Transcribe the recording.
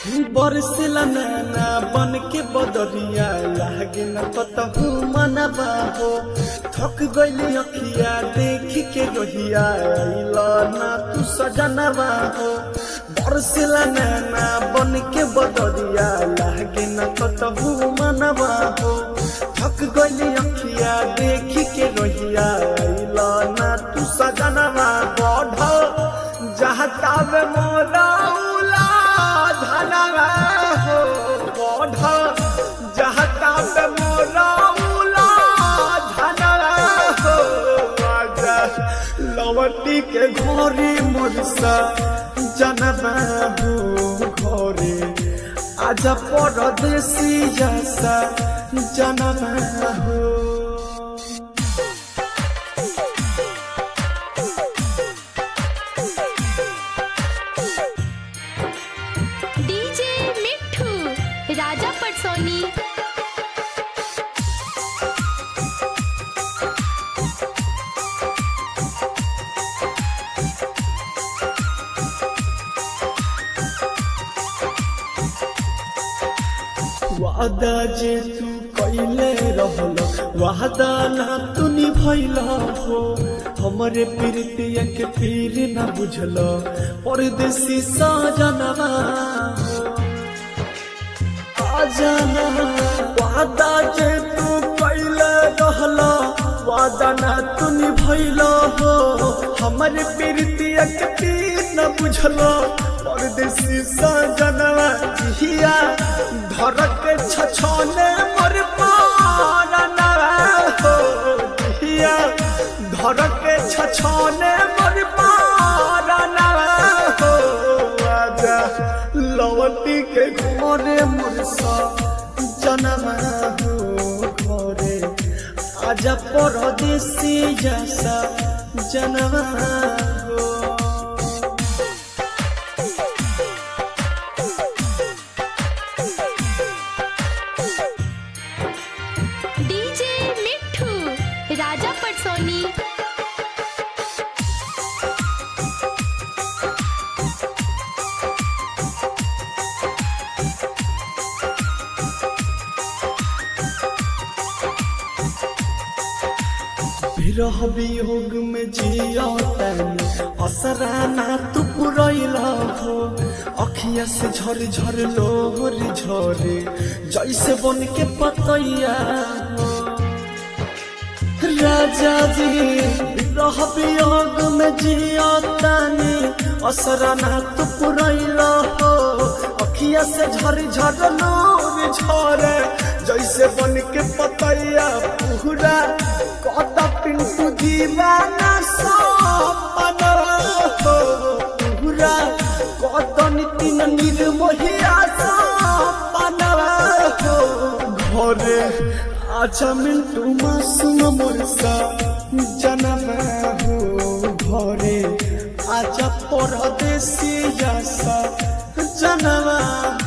बरसिला नैना बन के बदरिया लागे न कतहु मनबा हो थक गइली अखिया देख के रोहिया अइल ना तू सजनबा हो बरसिला नैना बन के बदरिया लागे न कतहु मनबा हो थक गइली अखिया देख के रोहिया अइल ना तू सजनबा बढ़ जहतावे मोरा उला धनवा हो बढ़ जहतावे मोरा उला धनवा हो आजा लवटी के घोरी मोरसा जनवा हो घोरे आजा परदेसी जैसा जनवा हो डीजे मिठू राजा पटसोनी वादा जे तू कैले रहल वादा ना तू निभैल हो हमरे प्रीतिया के फिर ना बुझल परदेसी सजनवा आजाना वादा जे तू कैले रहल वादा ना तू निभैल हो हमरे प्रीतिया के फिर ना बुझल परदेसी सजनवा जिया धर के छछने मोर पारना हो जिया धर के छछने मोर पारना हो आजा लवटी के घरे मुरसा जनवा हो घरे आजा परदेसी जैसा जनवा हो डीजे मिठू राजा पटसोनी विरह वियोग में जिया तनी असरा ना तू पुरैला हो अखिया से झर झर लोर झरे जैसे बन के पतैया हो राजा जी विरह वियोग में जिया तनी असरा ना तू पुरैला हो अखिया से झर झर लोर झरे जैसे बन के पतैया पूरा कत पिंटू दीवाना सपना हो पूरा कत नितिन निर्मोहिया सपना हो घरे आजा मिंटू मासूम मोरसा जनवा हो घरे आजा परदेसी जैसा जनवा